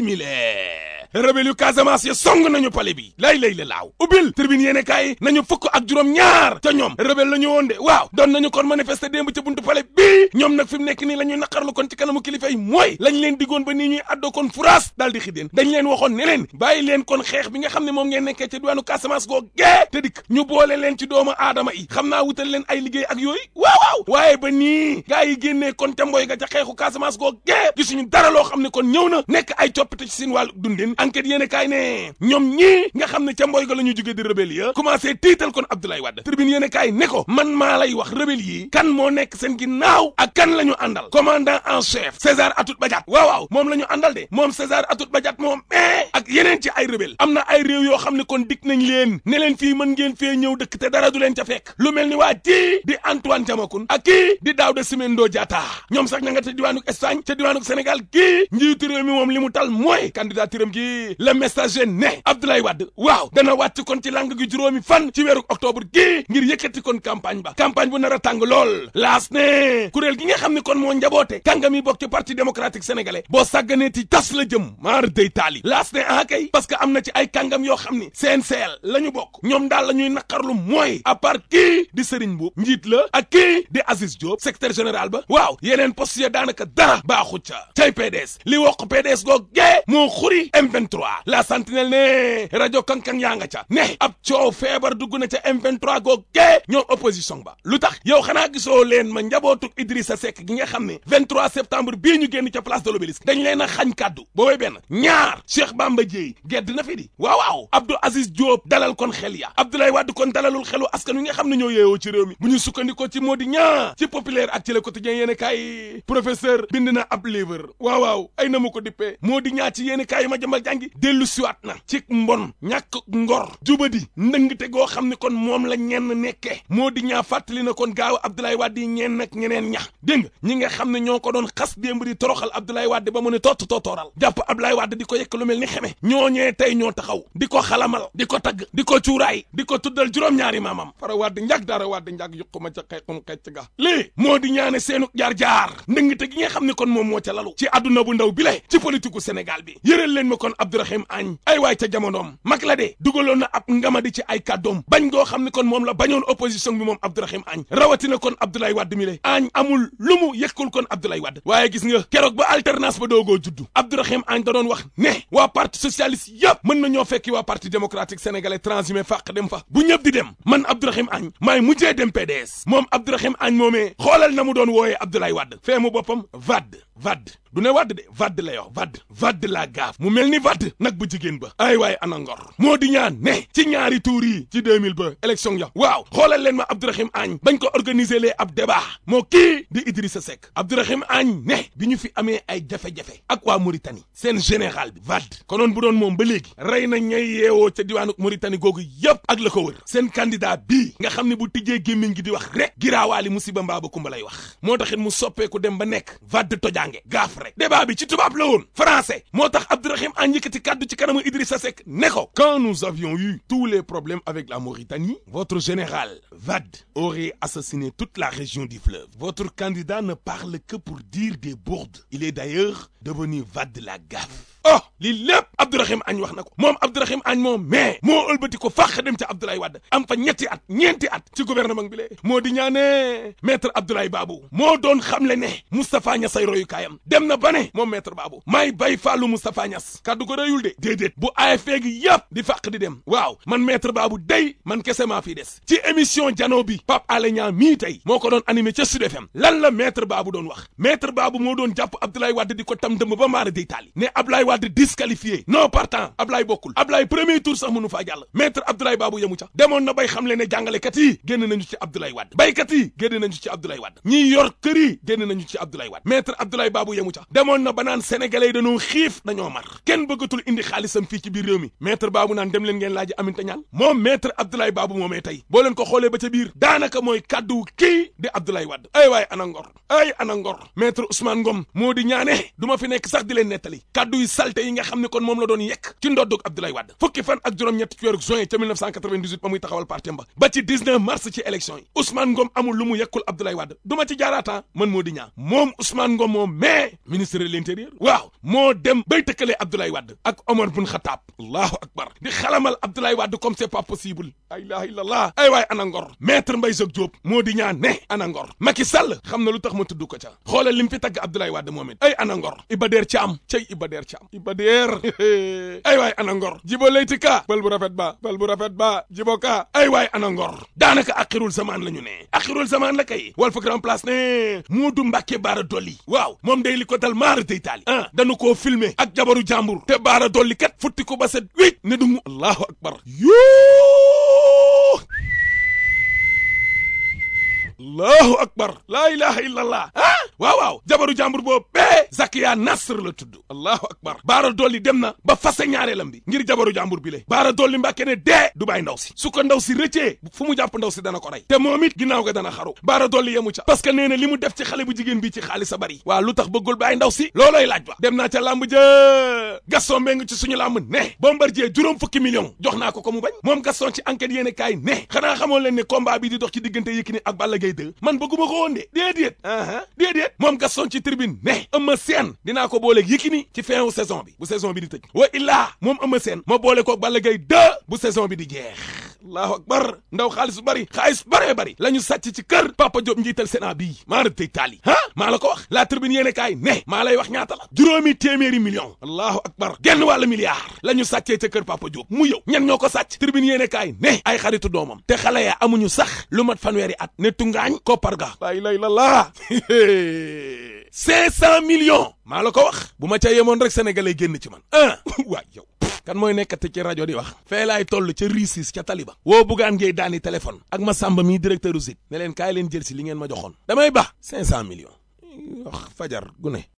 simile rebelle yu Casamance ya song nañu pale bi lay lay la laaw ubbil tribune yéene kaay nañu fukk ak juróom ñaar te ñoom rebelle la ñu woon de waaw doon nañu kon manifester démb ca buntu pale bii ñoom nag fi mu nekk nii la ñuy naqarlu kon ci kanamu kilifa yi mooy lañ leen diggoon ba nii ñuy addoo kon furaas daal di xideen dañ leen waxoon ne leen bàyyi leen kon xeex bi nga xam ne moom ngeen nekkee ca diwaanu Casamance goo gee te dikk ñu boole leen ci doomu aadama yi xam naa wutal leen ay liggéey ak yooyu waaw waaw waaye ba nii gaa yi génnee kon ca mboy ga ca xeexu Casamance goo gee gisuñu dara loo xam ne kon ñëw na nekk ay coppite ci seen wàllu dundin enquête yéene kaay ne ñoom ñii nga xam ne ca mboy ga la ñu jógee di rebelle ya commencé tiital kon Abdoulaye Wade tribune yéene kaay ne ko man maa lay wax rebelle yi kan moo nekk seen ginnaaw ak kan la ñu àndal commandant en chef César Atoute Badiate waaw waaw moom la ñu àndal de moom César Atoute Badiate moom mais ak yeneen ci ay rebelle am na ay réew yoo xam ne kon dik nañ leen ne leen fii mën ngeen fee ñëw dëkk te dara du leen ca fekk lu mel ni waa kii di Antoine Diamakhoune ak kii di Daouda Simendo Diatta ñoom sax ña nga ca diwaanu Espagne ca diwaanu Sénégal kii njiitu réew mi moom li mu tal mooy candidaturam gi le messager ne Abdoulaye Wade waaw dana wàcc kon ci lang gi juróomi fan ci weeru octobre gii ngir yëkkati kon campagne ba campagne bu nar a tàng lool laas ne kuréel gi nga xam ne kon moo njaboote kàngam yi bokk ci parti démocratique sénégalais boo sàgganee ti tas la jëm maar day taali laas ne ah kay parce que am na ci ay kàngam yoo xam ni CNCL la ñu bokk ñoom daal la ñuy naqarlu mooy à part kii di Serigne Mboup njiit la ak kii di Aziz Diop secrétaire général ba waaw yeneen poste ya daanaka dara baaxu ca cay PDS li wokk PDS goo gee moo xuri M23 la sentinelle ne rajo kankan yaa nga ca ne ab coow feebar dugg na ca M23 goo gee ñoom opposition ba lu tax yow xanaa gisoo leen ma njabootuk Idrissa Seck gi nga xam ne 23 septembre bii ñu génn ca place de l'Obélisque dañ leen a xañ kàddu boobay benn ñaar Cheikh Bamba Dièye gedd na fi di waaw waaw Abdou Aziz Diop dalal kon xel ya Abdoulaye Wade kon dalalul xelu askan wi nga xam ne ñoo yeewoo ci réew mi bu ñu sukkandikoo ci moo di ñaa ci populaire ak ci le quotidien yéen kaay professeur bind na ab livre waaw waaw ay na ma ko dippee moo di ñaa ci yéen kaay ma jëmbal jàngi dellu siwaat na ci mbon ñàkk ngor jubadi ndëngte goo xam ne kon moom la ñenn nekkee moo di ñaa fàttali na kon gaaw Abdoulaye Wade yi ñeen nag ñeneen ña dégg nga ñi nga xam ne ñoo ko doon xas démb di toroxal Abdoulaye Wade ba mu ne tott tottooral jàpp Abdoulaye Wade di ko yekk lu mel ni xeme ñooñee tey ñoo taxaw di ko xalamal di ko tagg di ko cuuraay di ko tuddal juróom-ñaari maamam fara Wade njag dara Wade njag yuquma ca xeexum xecc ga lii moo di ñaane seenu jaar-jaar ndëngte gi nga xam ne kon moom moo ca lalu ci àdduna bu ndaw bi le ci politique u Sénégal bi yëral leen ma kon Abdourahim Agne ay waay ca jamonoom mag la de dugaloon na ab ngamadi ci ay kàddoom bañ goo xam ne kon moom la bañoon opposition bi moom Abdourahim Agne rawatina kon Abdoulaye Wade mi le Agne amul lu mu yëkkul kon Abdoulaye Wade waaye gis nga keroog ba alternance ba doogoo juddu Abdourahim Agne da doon wax ne waa parti socialiste yëpp mën na ñoo fekki waa parti démocratique sénégalais transhumé fàq dem fa bu ñëpp di dem man Abdourahim Agne maay mujjee dem PDS moom Abdourahim Agne moomee xoolal na mu doon wooyee Abdoulaye Wade fee mu boppam Wade Wade du ne Wade de Wade lay wax Wade Wade laa gaaf mu mel ni Wade nag bu jigéen ba ay waay ana ngor moo di ñaan ne ci ñaari tuur yi ci 2000 ba élection ya waaw xoolal leen ma Abdourahim Agne bañ ko organiser lee ab débat moo kii di Idrissa Seck Abdourahim Agne ne bi ñu fi amee ay jafe-jafe ak waa Mauritanie seen général bi Wade konoon bu doon moom ba léegi rey na ñay yeewoo ca diwaanu Mauritanie googu yépp ak la ko wër seen candidat bii nga xam ne bu tijjee gémmiñ gi di wax rek giraawaali musiba mbaa ba kumba lay wax moo taxit mu soppeeku dem ba nekk Wade tojange gaaf rek débat bi ci tubaab la woon français moo tax Abdourahim Agne yëkkati kàddu ci kanamu Idrissa Seck ne ko quand nous avions eu tous les problèmes avec la Mauritanie votre général Wade aurait assassiné toute la région du fleuve votre candidat ne parle que pour dire des bourdes il est d'ailleurs devenu Wade la gaffe oh lii lépp Abdourahim Agne wax na ko moom Abdourahim Agne moom mais moo ëlbati ko fàq dem ca Abdoulaye Wade am fa ñetti at ñeenti at ci gouvernement bi lee moo di ñaane maître Abdoulaye Babou moo doon xamle ne Moustapha Niass ay royukaayam dem na ba ne moom maître Babou may bay fàllu Moustapha Niass kaddu ko rëyul de déedéet bu AFP gi yëpp di fàq di dem waaw man maître Babou day man kese maa fii des ci émission jano bi Pape Alé Niang mii tey moo ko doon animé ca Sud FM lan la maître Babou doon wax maître Babou moo doon jàpp Abdoulaye Wade di ko tam dëmb ba maara day taali ne Abdoulaye Wade disqualifié non partant Ablaye bokkul Ablaye premier tour sax mënu faa jàll maître Abdoulaye Babou yemu ca demoon na bay xam le ne jàngalekat yi génn nañu ci Abdoulaye Wade baykat yi génn nañu ci Abdoulaye Wade ñiy yor kër yi génn nañu ci Abdoulaye Wade maître Abdoulaye Babou yemu ca demoon na ba naan sénégalais yi dañoo xiif dañoo mar kenn bëggatul indi xaalisam fii ci biir réew mi maître Babou naan dem leen ngeen laaji Aminata Ñaan moom maître Abdoulaye Babou moomee tey boo leen ko xoolee ba ca biir daanaka mooy kàddu kii di Abdoulaye Wade ay waay ana ngor ay ana ngor maître Ousmane Ngom moo di ñaane du ma fi nekk sax di leen nettali kàddu yu salte yi nga xam ne kon moom la la doon yekk ci ndoddug Abdoulaye Wade fukki fan ak juróom-ñett ci weeru juin ca 1998 ba muy taxawal parti ba ba ci 19 mars ci élection yi Ousmane Ngom amul lu mu yekkul Abdoulaye Wade du ma ci jaaraata man moo di ñaa moom Ousmane Ngom moom mais ministre de l'intérieur waaw moo dem bay tëkkalee Abdoulaye Wade ak Omar bun Khattab allahu akbar di xalamal Abdoulaye Wade comme c'est pas possible la ilaha illallah ay waay ana ngor maître Mbaye Jacques Diop moo di ñaa ne ana ngor Macky Sall xam na lu tax ma tudd ko ca xoolal lim fi tagg Abdoulaye Wade moom it ay ana ngor Iba Der Thiam cay Iba Der Thiam Iba Der ay waay ana ngor jibo layti ka bal bu rafet ba bal bu rafet ba jibo ka ay waay ana ngor daanaka axirul zaman la ñu ne axirul zaman la kay wal fa grand place ne Moodu Mbàkke Baara Dolli waaw moom day li ko dal maara day taali ah dañu koo filmer ak jabaru jàmbur te Baara Dolli kat futti ko ba set wéy ne du mu allahu akbar yoo allahu akbar laa ilaha illallah ah waaw waaw jabaru jàmbur boobu bee Zakiya Nasr la tudd allahu akbar baara dolli dem na ba fase ñaareelam bi ngir jabaru jàmbur bi le baara dolli mbàkke ne dee du bàyyi ndaw si su ko ndaw si rëccee fu mu jàpp ndaw si dana ko rey te moom it ginnaaw ga dana xaru baara dolli yemu ca parce que nee na li mu def ci xale bu jigéen bi ci xaalis a bari waaw lu tax bëggul bàyyi ndaw si looloy laaj ba dem naa ca làmb ja Gaston Mbengue ci suñu làmb ne Bombardier juróom fukki million jox naa ko ko mu bañ moom Gaston ci enquête yéene kaay ne xanaa xamoon leen ne combat bi di dox ci diggante Yékini ak Balla Gaye 2 man bëgguma ko woon de déedéet aa déedéet moom Gaston ci tribune ne Eumeu Sène dinaa ko booleeg Yékini ci fin wu saison bi bu saison bi di tëj wa illaa moom Eumeu Sène ma boole ko Balla Gaye 2 bu saison bi di jeex allahu akbar ndaw xaalis bu bari xaalis baree bari la ñu sàcc ci kër Papa Diop njiital Sénat bii maa rëb tey taali ah maa la ko wax la tribune yéene kaay ne maa lay wax ñaata la juróomi téeméeri million allahu akbar genn wàlla milliard la ñu sàccee ca kër Papa Diop mu yow ñan ñoo ko sàcc tribune yéene kaay ne ay xaritu doomam te xale ya amuñu sax lu mat fanweeri at ne tungaañ koppar ga laa ilaaha illallaah cinq cent millions maa la ko wax bu ma ca yemoon rek sénégalais génn ci man ah waay yow kan mooy nekkati ci rajo di wax fee laay toll ca riisis ca taliba woo buggaan ngay daani téléphone ak ma sàmba mii directeur u site ne leen kaay leen jël si li ngeen ma joxoon damay ba cinq cent millions wax fajar gu ne